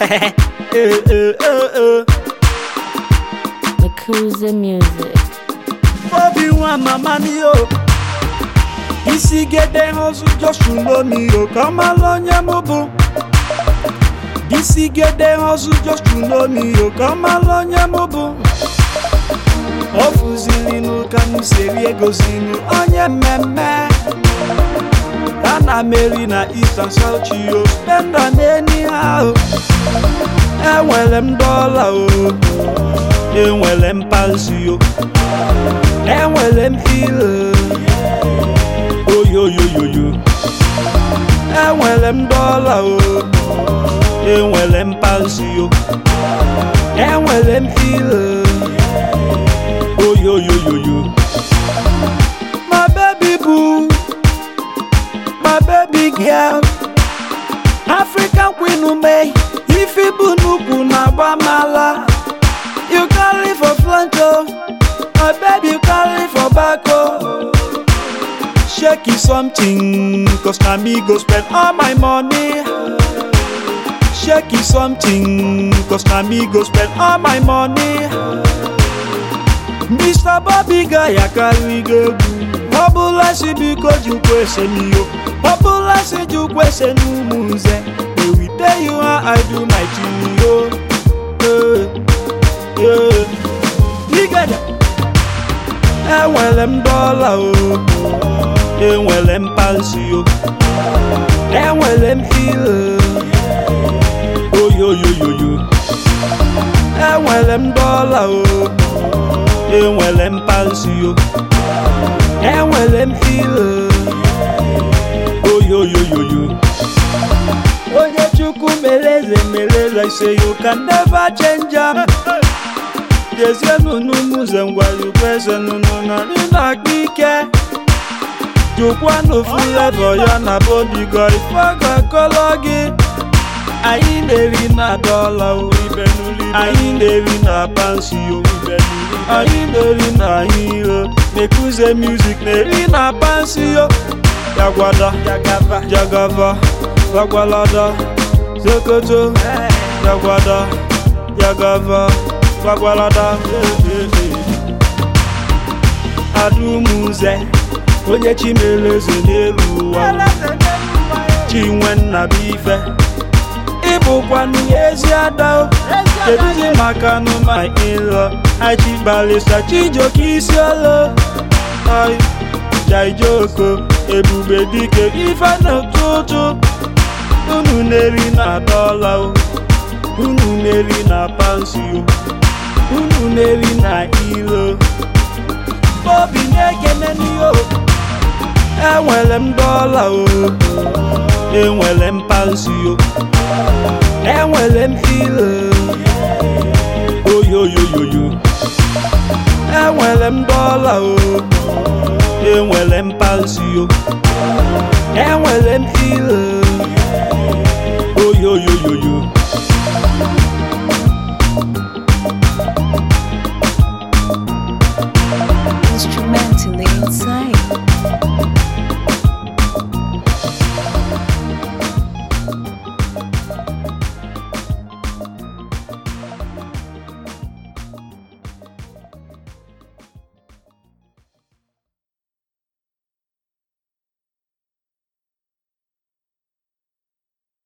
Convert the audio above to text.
eh, eh, eh, eh. Makuza Music. Obi nwa mama ni o isi gede hustle just to know me o ka mara onye mụ bụ isi gede hustle just to know me o ka mara onye mụ bụ ọ fụzilinu ka m seri egozinu onye mmemme ana m eri na east and south o spenda n'eni ha o enwere m dọla o enwere m palsi o enwere m ile oyoyoyoyo enwere m dọla o enwere m palsi o enwere m ile oyoyoyoyo my baby boo my baby girl african queen ume ifi bụ nnukwu na-agba mala you carry for front o my baby you carry for back o shake it something cause na me go spend all my money shake it something cause na me go spend all my money mr bobby guy akarị go egwu ọ bụla si biko jukwa ese n'iyo ọ bụla si jukwa ese n'ụmụ nze they will tell you how i do my thing yo Eh, eh. Igede. enwere m dọla o enwere m palsi o enwere m ile oyoyoyoyo enwere m dọla o enwere m palsi o enwere m ile oyoyoyoyo onye chukwu mere eze mere eze say you can never change am jezienụ n'ụmụze ngwari kweze nụnụ na ndị na-akpa ike jụkwanụ fụlevọ ya na bodigo ife ga-akọlọ gị anyị na-eri na dọla o anyị na-eri na pansi o anyị na-eri na ahịrịo mekuze music na-eri na pansi o jagwada jagava gwagwalada sokoto jagwada jagava gwagwalada adumuze onye chimeleze n'elu ụwa chinwe nnabuife ịbụkwanụ ezi ada o keduzi maka nụma ịlọ achibalisa chijoke isi olo oi jaijoko ebube dike ife n'ụtụtụ unu na-eri na dọla o unu na-eri na pansi o unu na-eri na ilo obi na-ekene n'ihe enwere m dọla o enwere m pansi o enwere m ile oyoyoyoyo enwere m dọla o enwere m pansi o enwere m ile